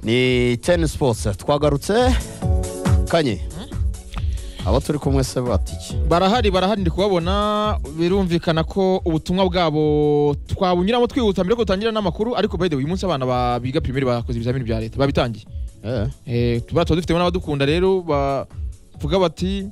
ni teni sipotsi twagarutse kanye abo turi kumwe se batiki barahari barahari ndi kubabona birumvikana ko ubutumwa bwabo twabunyuramo twihuta mbere ko dutangira n'amakuru ariko by the way uyu munsi abana ba- biga pirimeri bakoze ibizamini bya leta babitangiye Eh, Eh, tuba tuba dufitemo n'abadukunda rero bavuga bati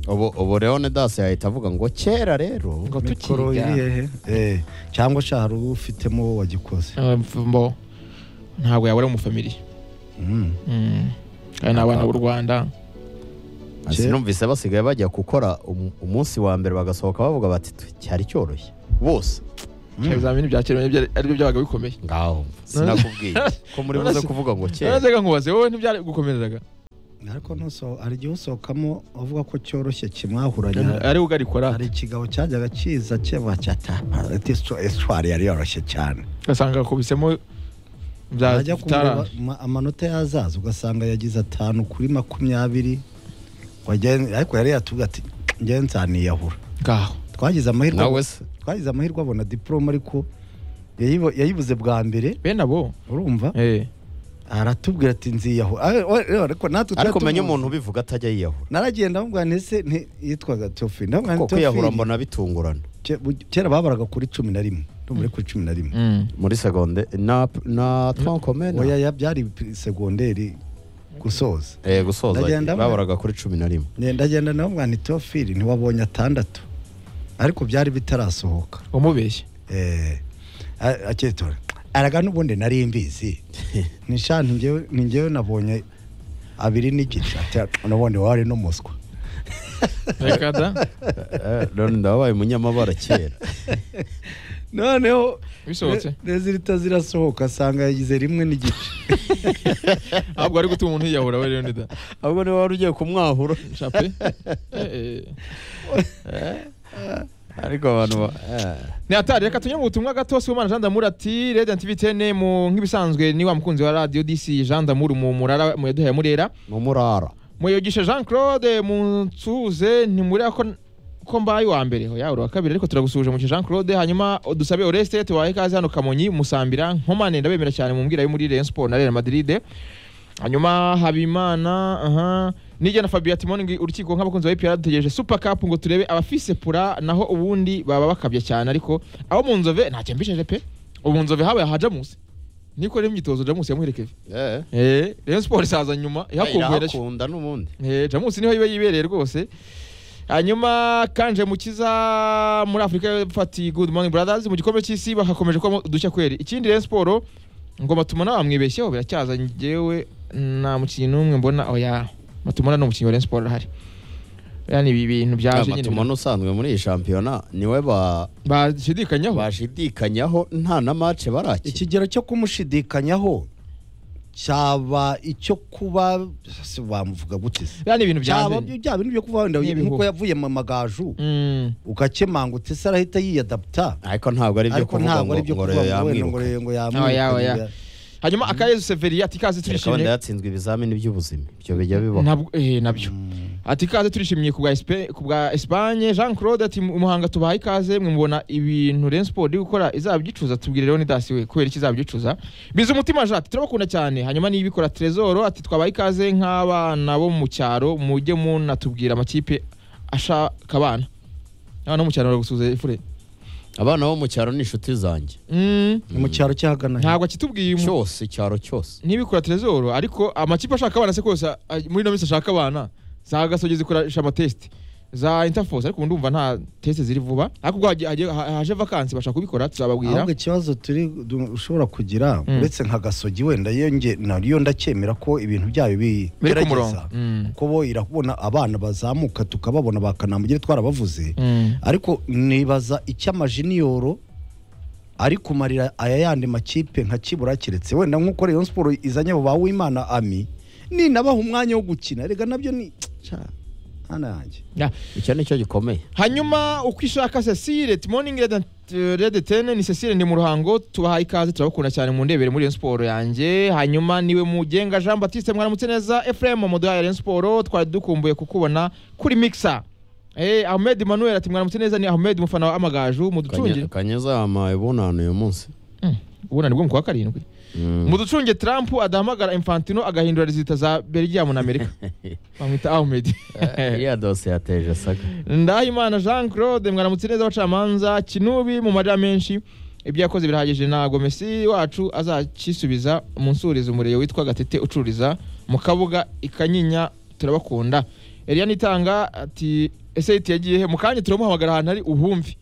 ubu ubu leonidas yahita avuga ngo kera rero ngo mikoro tukiga irihe eh cyangwa sha hari uwo ufitemo wowe wagikoze Eh, mbo ntabwo yabura mu family Mm. Mm. kandi ni abana b'u rwanda Ati, numvise basigaye bajya gukora um- umunsi wa mbere bagasohoka bavuga bati "Tu- cyari cyoroshye bose Kera ibizamini bya kera nibyo ari byo byabaga bikomeye ngaho sinakubwiye ko muri buze kuvuga ngo kera nazaga nkubaze wowe ntibyari gukomereraga ariko nuso hari igihe usohokamo avuga ko cyoroshye kimwahuranya ari ugarikora hari ikigabo cyajyaga kiza keba cyatapa ati esitwari yari yoroshye cyane ugasanga akubisemo bya ajya kumureba taranje ma- amanota yazaza ugasanga yagize atanu kuri makumyabiri Wagen- ariko yari yatubwiye ati njyewe nzaniyahura ngaho twagize amahirwe nawe se twagize amahirwe abona diporome ariko yayibo- yayibuze bwa mbere bene abo urumva eh aratubwira ati nziyahura Ah, we- we- ariko natwe twari ariko umenya tumuzi. umuntu ubivuga atajya yiyahura naragenda amubwira nti ese nti- yitwaga teofili kuko ndamubwira kwiyahura teofili mbona bitungurana ke- bu- kera babaraga kuri cumi na rimwe ndumva ari kuri cumi na rimwe Mm. muri segonde na na twankomena oya ya- byari pi- segonderi gusoza eh gusoza Ndagenda mbona. babaraga kuri 11 Ne- ndagenda namubwira nti teofili ntiwabonye atandatu ariko byari bitarasohoka umubeshye Eh, a- aketora araga n'ubundi nari mbizi nishani njyewe nabonye abiri n'igice Ati, n'ubundi wari n'umuswa reka da Eh, none ndabaye umunyamabara kera noneho bisohotse rezilita zirasohoka asanga yagize rimwe n'igice ntabwo ari gutuma umuntu yiyahura we leonida ahubwo niba wari ugiye kumwahura shape Eh, eh. ariko abantu ba- eh. ni atari reka tunyure mu butumwa gato sibomana jean damour ati radio na tv tene mu nk'ibisanzwe niwa mukunzi wa radio dc jean damour mu murara mu yaduhaye murera mu murara muyogishe jean claude munsuze ntimurira ko ko mbaye uwa mbere oya uri uwa kabiri ariko turagusuhuje muke jean claude hanyuma dusabe oreste tubaye ikaze hano kamonyi musambira nkomane ndabemera cyane mu mbwira yo muri rayon sport na real madrid hanyuma habimana aha nijya na fabio timoni ngo urukiko nk'abakunzi ba ipr dutegereje super cup ngo turebe abafise pura naho ubundi baba bakabya cyane ariko abo mu nzove ntacyo mbisheje pe ubu mu nzove habaye ha jamus niko rero imyitozo jamus yamuherekeje eh eh rayon sport isaza nyuma ihakumbuye nacyo irakunda n'ubundi Eh, jamusi niho iba yibereye rwose hanyuma kanje mukiza muri afurika y'epfo good morning brothers mu gikombe cy'isi bakakomeje kuba udushya kweri ikindi rero siporo ngo matumana bamwibeshyeho biracyaza njyewe nta mukinnyi n'umwe mbona oya matumana ni umukinnyi wa rayon sport ahari oya ni ibi bintu byaje nyine matumana usanzwe muri iyi shampiyona niwe ba- bashidikanyaho bashidikanyaho nta na mace baraki ikigero cyo kumushidikanyaho cyaba icyo kuba se bamuvuga gute se oya ni ibintu cyaba byaje bya bintu byo kuva wenda Ni ibihuha. nk'uko yavuye mu magaju Mm, ugakemanga ute se arahita yiyadaputa ariko ntabwo ari byo ariko kuvuga ntabwo ngo ari byo ngo kuvuga ngo wenda ngo yamwiruka re- ngo Oya, oya. yamwirukanye hanyuma akayezu severi ati ikaze kereka wenda turishimye yatsinzwe ibizamini by'ubuzima ibyo bijya bibaho Ntabwo- eh, nabyo ati ikaze turishimye ku bwa Espe- ku bwa Espagne Jean Claude ati "Mu- umuhanga tubaha ikaze mwe mubona ibintu Rayon Sport iri gukora izabyicuza tubwire rero Nidasi we kubera ikizabyicuza biza umutima Jean ati turabakunda cyane hanyuma niyibikora Trezor ati twabaha ikaze nk'abana bo mu cyaro mujye munatubwira amakipe ashaka abana abana bo mu cyaro baragusuze ifure abana bo mu cyaro ni inshuti zanjye Mm, ni mu cyaro cyahagana ntabwo akitubwiye umu- cyose icyaro cyose nibikora Trezor ariko amakipe ashaka abana se kose a- muri ino minsi ashaka abana za gasogi zikoresha amatesite za interforce ariko ndumva nta teste ziri vuba ariko ubwo hagiye- hagiye- ha- haje vakansi bashaka kubikora tuzababwira ahubwo ikibazo turi du- ushobora kugira Mm. uretse nka gasogi wenda yo nge- nariyo ndakemera ko ibintu byayo biri ku bigerageza murongo Mm. kuko bo irabona abana bazamuka tukababona ba kanamugire twarabavuze Mm. ariko nibaza icyo amajiniyoro ari kumarira aya yandi makipe nka kibura keretse wenda nk'uko rayon siporo izanye abo ba wimana ami ninabaha umwanya wo gukina rega nabyo ni Ca, hana yanjye Ya. icyo ni cyo gikomeye hanyuma uko ishaka Cecile Timoning Red Ten ni Cecile ndi mu ruhango tubahaye ikaze turabakunda cyane mu ndebere muri Rayon Sport yanjye hanyuma niwe mugenga Jean Baptiste mwaramutse neza Ephraim mu duhaye Rayon Sport twari dukumbuye kukubona kuri Mixer Eh, Ahmed Manuel ati mwaramutse neza ni Ahmed mufana wa Amagaju muducungire kanyeza yampaye bunani uyu munsi ubunani bwo mu kwa karindwi mu ducunge Trump adahamagara Infantino agahindura rezita za Belgium na Amerika bamwita Ahmed iriya dosiye yateje saga Ndahimana Jean Claude mwaramutse neza abacamanza Kinubi mu majya menshi ibyo yakoze birahagije ntabwo Messi wacu azakisubiza umunsuriza umuriro witwa Gatete ucururiza mu kabuga ikanyinya turabakunda Eliane Itanga ati ese iti yagiye he mu kanya turamuhamagara ahantu ari uhumvi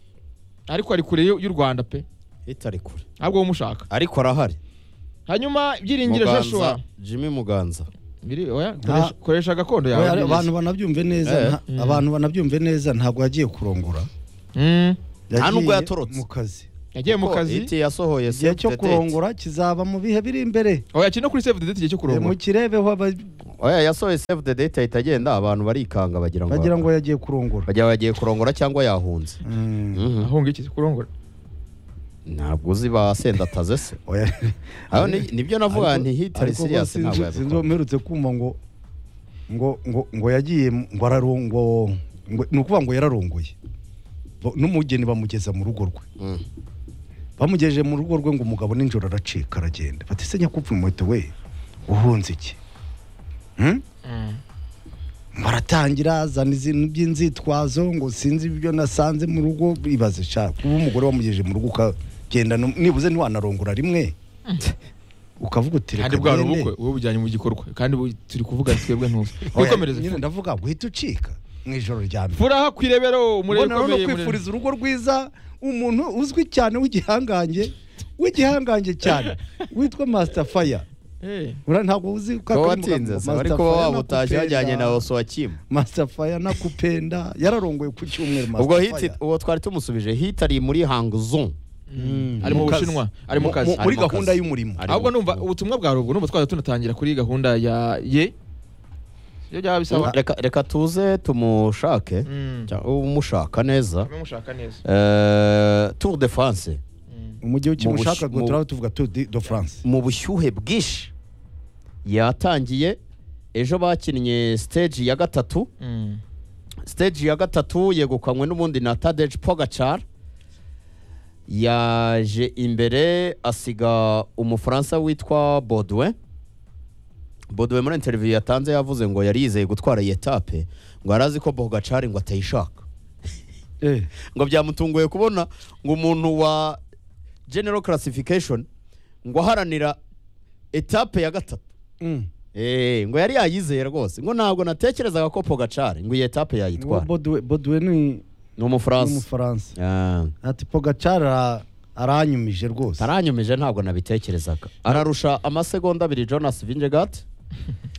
ariko ari kure y'u y'u Rwanda pe itari kure ntabwo umushaka ariko arahari hanyuma ibyiringiro Joshua Muganza Jimmy Muganza Biri- oya, koresha- koresha gakondo yawe Oya, neza. abantu banabyumve neza Eh. nta- abantu banabyumve neza ntabwo yagiye kurongora Mm. Nta nubwo Yagiye yatorotse. mu kazi yagiye mu Kuko kazi iti yasohoye igihe self cyo the date. kurongora kizaba mu bihe biri imbere oya kino kuri save the date igihe cyo Eh, kurongora mukirebeho aba- oya yasohoye save the date ahita agenda abantu barikanga bagira ngo bagira ngo yagiye kurongora bagira bagiye kurongora cyangwa yahunze Mm. Mhm. ahunga iki kurongora ntabwo uzi basendataze se Oya. aho ni- nibyo navuga nti hitari Ariko siriyasi sinzi- ntabwo sinzi yabikora uwo mperutse kumva ngo ngo ngo ngo yagiye mu- ngo ararongo ngo- ni ukuvuga ngo yararongoye Bo- n'umugeni bamugeza mu rugo rwe Mm. bamugejeje mu rugo rwe ngo umugabo nijoro aracika aragenda bati se nyakupfu umuheto we uhunze iki Hmm? baratangira azana izinu by'inzitwazo ngo sinzi ibyo nasanze mu rugo ibaze sha kuba umugore wamugejeje mu rugo ukagenda no- nibuze ntiwanarongora rimwe ukavuga uti kandi reka bwari ngende." ubukwe wowe ubujyanye mu gikorwa kandi bu- turi kuvuga twebwe ntuzi Oya, wikomereze nyine ndavuga ngo uhita ucika mu ijoro rya mbere furaha ku irebero umurebe mbona no ukomeye murebe. kwifuriza urugo rwiza umuntu uzwi cyane w'igihangange w'igihangange cyane witwa master fire Eh, Ura ntabwo uzi ko kuba akari mu watinze se Master ariko Fire waba utaje nakupenda. wajyanye na osowakimu master fire nakupenda yararongoye ku cyumweru master ubwo fire hiti uwo twari tumusubije hiti ari muri hangzon Mm. ari mu Mu kazi. bushinwa ari mu Mu- kazi mu- ari muri mu gahunda kazi. y'umurimo Ari- ahubwo numva ubutumwa bwawe ubwo numva twajya tunatangira kuri gahunda ya ye iyo byaba bisaba reka reka tuze tumushake Mm. cyangwa umushaka neza Mube mushaka neza Eh, tour de france umujyi Mu bush- w'ikimushaka mu- ngo turaba tuvuga tour de de france mu bushyuhe bwinshi yatangiye ejo bakinnye stage ya gatatu Mm. stage ya gatatu yegukanywe n'ubundi na Tadej Pogacar yaje imbere asiga umufaransa witwa Baudouin Baudouin muri interview yatanze yavuze ngo yari yizeye gutwara iyi etape ngo yari azi ko Pogacar ngo atayishaka eh ngo byamutunguye kubona ngo umuntu wa general classification ngo aharanira etape ya gatatu mm. Eh, ngo yari yayizeye rwose ngo ntabwo natekerezaga ko Pogacar ngo iyi etape Uwo yayitwara Baudouin- Baudouin ni ni umufaransa umufaransa Ah, ati pogacara aranyumije rwose aranyumije ntabwo nabitekerezaga ararusha amasegonda abiri jonas vingegaard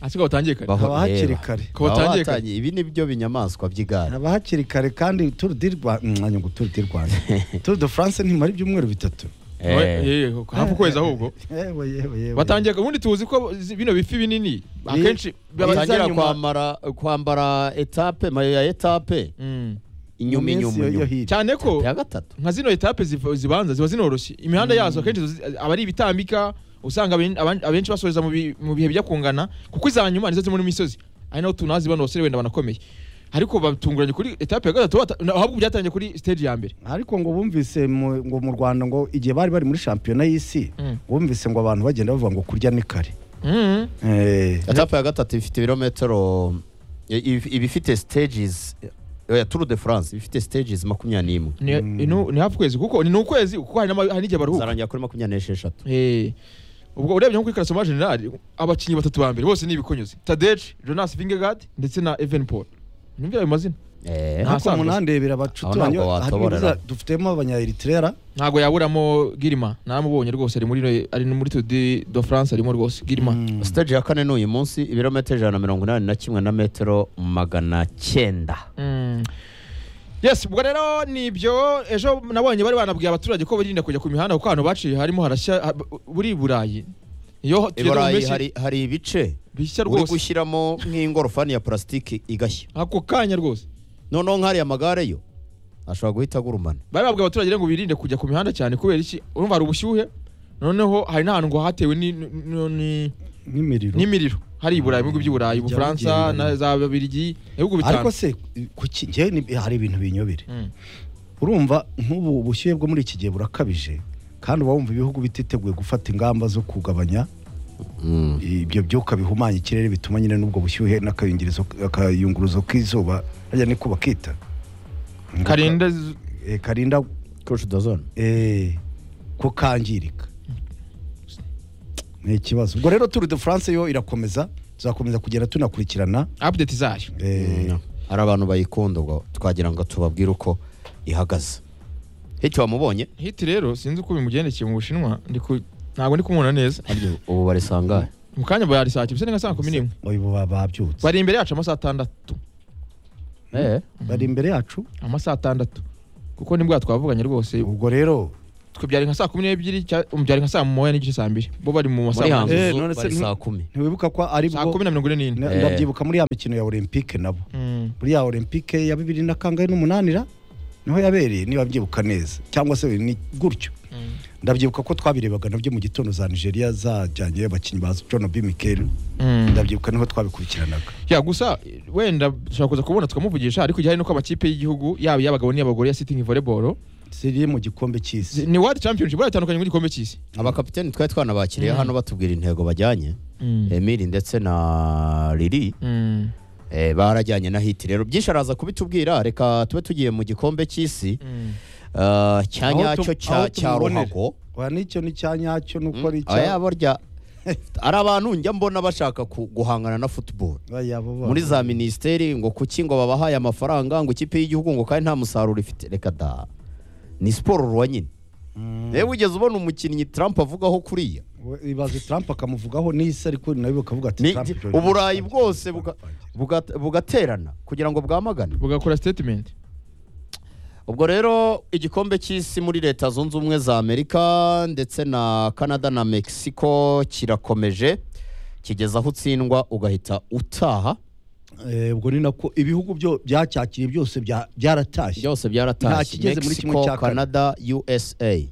asigaye utangiye kare Baho- Haba hakiri reba. kare. Baba Kuba batangiye batangiye. ibi ni byo binyamaswa by'igare haba hakiri kare kandi turu di rwanda mwanya ngo turu di rwanda turu de france ntimara ibyumweru bitatu Eh, Eh, hafi ukwezi ahubwo yewe yewe yewe batangiye ubundi tuzi ko zi- bino bifi binini Ni- akenshi biza batangira nyuma- kwambara kwambara etape mayo ya etape Mm. inyuma Mu minsi inyuma yo- yo inyuma. hirya. cyane ko ya gatatu nka zino etape ziv- zibanza ziba zinoroshye imihanda yazo akenshi zizi- aba ari ibitambika usanga aben- aban- abenshi basoreza mu bi- mu bihe bijya kungana kuko iza nyuma nizo ziri muri misozi ari naho tunazi bano basore wenda banakomeye ariko batunguranye kuri etape ya gatatu bata- na- ahubwo byatangiye kuri stage ya mbere ariko ngo bumvise mu- ngo mu rwanda ngo igihe bari bari muri shampiyona y'isi Mm. bumvise ngo abantu bagenda bavuga ngo kurya ni kare Mhm. Eh, etape ya gatatu ifite ibirometero i- iba ifite stages ya Tour de France iba ifite stages makumyabiri n'imwe Ni- inu- ni hafi ukwezi kuko ni ni ukwezi kuko hari n'ama- hari n'igihe baruhuka zarangira kuri makumyabiri n'esheshatu Eh, ubwo urebye nko kuri karasoma generali abakinnyi batatu ba mbere bose ni ibikonyuze tadeje jonas vingegaard ndetse na even paul nimvira ayo mazina Eh, Nta- ariko ahasanzwe munandebera abacuti Aho ntabwo banyu- watoborera. hatubuza- dufitemo abanyayeritirera ntabwo yaburamo girima namubonye rwose ari muri no- ari muri Tour de de France arimo rwose girima stage ya kane ni uyu munsi ibirometero ijana na mirongo inani na kimwe na metero magana cyenda Mm. yes ubwo rero nibyo ejo nabonye bari banabwiye abaturage ko birinda kujya ku mihanda kuko ahantu baciye harimo harashya ha- buri burayi iyo i tugeze mu burayi mpeshyi, hari, hari ibice bishya uri rwose gushyiramo nk'ingorofani ya purasitiki igashya ako kanya rwose noneho nk'ariya magare yo ashobora guhita agurumana bari babwiye abaturage rero ngo birinde kujya ku mihanda cyane kubera iki urumva hari ubushyuhe noneho hari n'ahantu ngo hatewe ni- ni- ni- n'imiriro n'imiriro hari i burayi mu bihugu by'i burayi Bijya ubufaransa bigenda. na za babirigi ibihugu ariko bitanu se kuki njyewe ni- hari ibintu binyobera Mm. urumva nk'ubu ubushyuhe bwo muri iki gihe burakabije kandi uba wumva ibihugu bititeguye gufata ingamba zo kugabanya Mm. ibyo byuka bihumanya ikirere bituma nyine n'ubwo bushyuhe n'akayungirizo akayunguruzo k'izuba harya niko bakita Ngo ka- karinda z- eh, karinda Crush the zone. eh, ko kangirika ni ikibazo ubwo rero turu de france yo irakomeza tuzakomeza kugenda tunakurikirana update zayo eh, Mm. hari abantu bayikunda ubwo twagira ngo tubabwire uko ihagaze hicyo wamubonye hiti rero sinzi uko bimugendekeye mu bushinwa ndi ku- ntabwo ndi kumubona neza harya ubu barisangahe mu kanya bari saa cyenda nka saa kumi n'imwe ubu baba babyutse bari imbere yacu amasaha atandatu Eh, bari imbere yacu amasaha atandatu kuko ni bwa twavuganye rwose ubwo rero twe byari nka saa kumi n'ebyiri cya- um, byari nka saa moya n'igice saa mbiri bo bari mu muri masaha hanze Eh, zo none se bari nti- saa kumi ntiwibuka ko ari saa bwo kumi na mirongo ine n'ine na- Eh. ndabyibuka muri ya mikino ya olympique nabo Mm. muri ya olympique ya bibiri na kangahe n'umunanira niho yabereye niba byibuka neza cyangwa se ni gutyo Mm. ndabyibuka ko twabirebaga nabyo mu gitondo za nigeria zajyanye abakinnyi ba john b mikel Mm. ndabyibuka niho twabikurikiranaga ya gusa wenda dushobora kuza kubona tukamuvugisha ariko igihari nuko amakipe y'igihugu yaba iy'abagabo n'iy'abagore ya sitingi volleyball ziri mu gikombe cy'isi ni world championship baratandukanye n'igikombe cy'isi abakapiteni twari twanabakiriye Mm. hano batubwira intego bajyanye Mm. emili ndetse na riri Mm. eh, barajyanye na hiti rero byinshi araza kubitubwira reka tube tugiye mu gikombe cy'isi Mm. eh, cya Aho tu- nyacyo aho cya cya tumubonera. ruhago wa nicyo ni cya nyacyo nuko ari Mm, cya aya burya ari abantu njya mbona bashaka ku- guhangana na football Aya bo ba- muri za minisiteri ngo kuki ngo babahaye amafaranga ngo ikipe y'igihugu ngo kandi nta musaruro ifite reka da ni siporo ruwa nyine Mm. yewe wigeze ubona umukinnyi Trump avugaho kuriya We- ibaze trump akamuvugaho n'isi ariko nawe bakavuga ati Ni- Trump di- John uburayi Trump. bwose buga- buga- bugaterana kugira ngo bwamagane bugakora statement ubwo rero igikombe cy'isi muri leta zunze ubumwe za amerika ndetse na canada na mexico kirakomeje kigeza aho utsindwa ugahita utaha Eh, ubwo ni nako ibihugu byo byacyakiriye byose bya- byaratashye byose byaratashye kigeze muri kimwe mexico cya kane. canada usa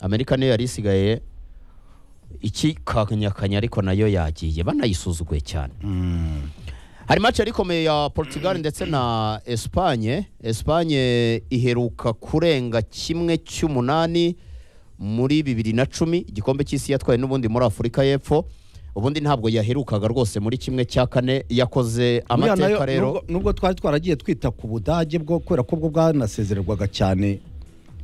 amerika niyo yari isigaye ikikanyakanya ariko nayo yagiye banayisuzuguye cyane Mm. hari match yari ikomeye ya portugal ndetse na espanye espanye iheruka kurenga kimwe cy'umunani muri bibiri na cumi igikombe cy'isi yatwaye n'ubundi muri afurika y'epfo ubundi ntabwo yaherukaga rwose muri kimwe cya kane yakoze Buriya nayo, amateka rero nubwo- nubwo twari twaragiye twita ku budage bwo kubera ko bwo bwanasezererwaga cyane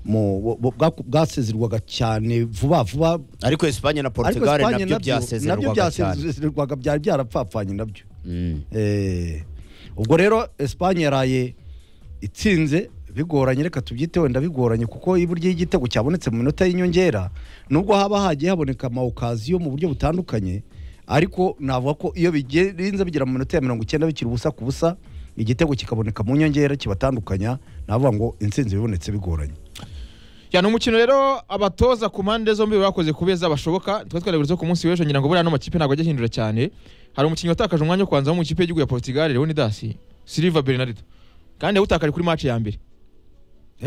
mu bu- bu- bwa- bwasezererwaga cyane vuba vuba ariko espanye na ariko portugal Espagne nabyo nabyo byasezerwaga cyane byasezererwaga byari byarapfapfanye nabyo Mm. Eh, ubwo rero Espagne yaraye itsinze bigoranye reka tubyite wenda bigoranye kuko iburyo y'igitego cyabonetse mu minota y'inyongera nubwo haba hagiye haboneka amawukaziyo mu buryo butandukanye ariko navuga ko iyo bigenze bigera mu minota ya mirongo icyenda bikiri ubusa ku busa igitego kikaboneka mu nyongera kibatandukanya navuga ngo intsinzi bibonetse bigoranye ya ni umukino rero abatoza ku mpande zombi bakoze ku beza bashoboka twari twarabivuze ku munsi w'ejo ngira ngo buriya ano makipe ntabwo ajya ahindura cyane hari umukinnyi watakaje umwanya wo kubanza wo mu ikipe y'igihugu ya Portugal Leonidas Silva Bernardo kandi yawutakaje kuri match ya mbere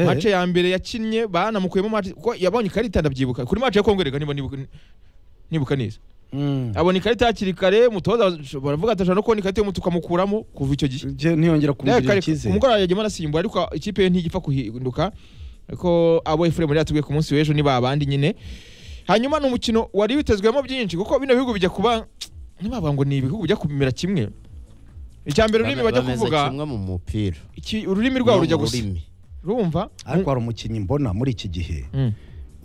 match ya mbere yakinnye banamukuyemo match kuko yabonye ikarita ndabyibuka kuri match ya Congo rega niba nibuka nibuka neza Mm. abona ikarita hakiri kare mutoza baravuga ati ashobora no kubona ikarita y'umutuku amukuramo kuva icyo gihe Je- ntiyongera kumugirira icyizere umugore yagiye arasimbuye ariko ikipe ye ntigipfa guhinduka ariko abo efuremu yari yatubwiye ku munsi w'ejo niba abandi nyine hanyuma ni umukino wari witezwemo byinshi kuko bino bihugu bijya kuba ntibavuga ngo ni ibihugu bijya kumera kimwe icya mbere ururimi bajya Bameze kuvuga kimwe mu mupira iki- ururimi rwabo rujya Mu gusa rurimi. rumva ariko hari umukinnyi mbona muri iki gihe Mm.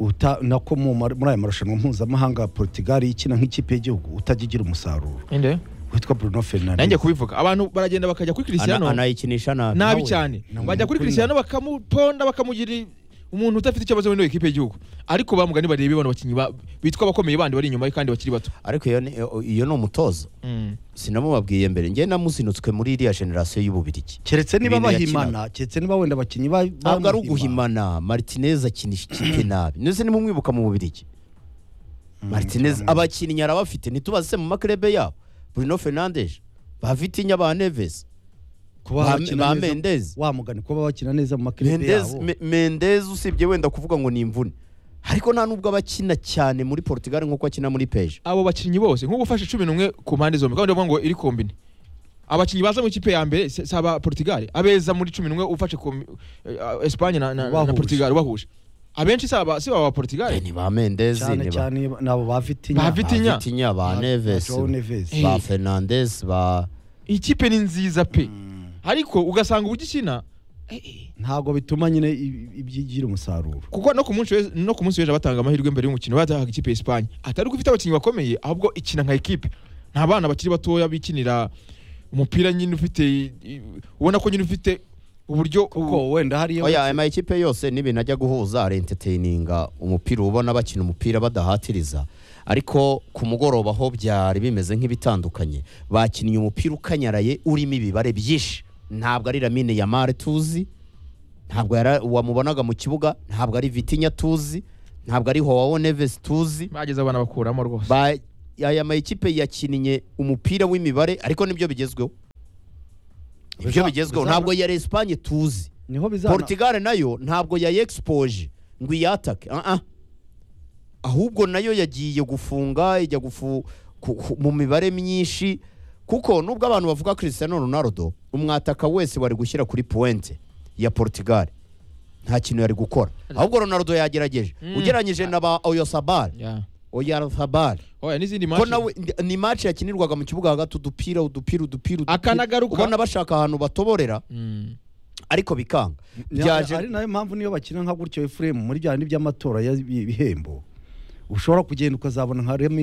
uta nako mu mar- muri aya marushanwa mpuzamahanga Portugal ikina nk'ikipe y'igihugu utajya igira umusaruro Inde? witwa Bruno nanjye Fernandes kubivuga abantu baragenda bakajya kuri Ana- Cristiano anayikinisha nabi nabi nawe, cyane nawe bajya kuri ukuri Cristiano bakamuponda bakamugira umuntu udafite ikibazo muri ikipe y'igihugu ariko bamugani barebe bano bakinnyi ba- bitwa abakomeye bandi bari inyuma ye kandi bakiri bato ariko iyo ni- iyo ni umutoza Mm. sinamubabwiye mbere njye namuzinutswe muri iriya generasiyo y'ububirigi keretse niba Ibintu bahimana keretse niba wenda abakinnyi ba- ntabwo ari bamuhima. uguhimana martinez akinisha ikipe nabi ndetse nimumwibuka mu bubirigi Mm, martinez cyane. abakinnyi arabafite ntitubase mu maklebe yabo bruno fernandes ba vitinya ba neves Kuba ba- bakina ba neza- Mendes. wa mugani kuba bakina neza mu makipe mendez yabo Me- mendez usibye wenda kuvuga ngo ni imvune ariko nta nubwo abakina cyane muri portugal nk'uko akina muri peje abo bakinnyi bose nk'ubu ufashe cumi n'umwe ku mpande zombi kandi uvuga ngo iri kombine abakinnyi baza mu ikipe ya mbere si si aba Portugal abeza muri cumi n'umwe ufashe ku eh, Espagne na, na, na Ubahuje. Portugal ubahuje abenshi si aba si aba Portugal ni ba mendezi cyane ni ba cyane nabo ba Vitinha Ba ba Vitinha. Vitinha, ba Ba- neves João Neves. ba Eh. fernandes ba iyi kipe ni nziza pe ariko ugasanga uburyo ikina ntabwo bituma nyine i- ibyigira umusaruro kuko no ku munsi w'ejo- no ku munsi w'ejo batanga amahirwe mbere y'umukino batahaga ikipe ya Espagne atari uko ifite abakinnyi bakomeye ahubwo ikina nka ekipe nta bana bakiri batoya bikinira umupira nyine ufite i- i- ubona ko nyine ufite uburyo kuko wenda hariyo oya aya makipe yose n'ibintu ajya guhuza arenteteyininga umupira ubona bakina umupira badahatiriza ariko ku mugoroba ho byari bimeze nk'ibitandukanye bakinnye umupira ukanyaraye urimo ibibare byinshi ntabwo ari lamine ya mare tuzi ntabwo yara- wamubonaga mu kibuga ntabwo ari vitinya tuzi ntabwo ari howawo neves tuzi bageze abana bakuramo rwose ba aya makipe yakinnye umupira w'imibare ariko nibyo bigezweho ibyo Biza- bigezweho bizana- ntabwo ya Espagne tuzi niho bizana Portugal nayo ntabwo ya expoje ngo iyatake ah ah ahubwo nayo yagiye gufunga ijya gufu ku- ku- mu mibare myinshi kuko nubwo abantu bavuga Cristiano Ronaldo umwataka wese wari gushyira kuri pointe ya Portugal nta kintu yari gukora ahubwo Ronaldo yagerageje Mm. ugereranyije na ba Oyarzabal Yeah. Oyarzabal oya n'izindi ko match nawe ni match yakinirwaga mu kibuga hagati udupira udupira udupira udupira. Akanagaruka. ubona bashaka ahantu batoborera Mm. ariko bikanga Ni- byaje ari nayo mpamvu niyo bakina nka gutyo Ephraim muri bya bindi by'amatora y'ibihembo ushobora kugenda ukazabona nka Remy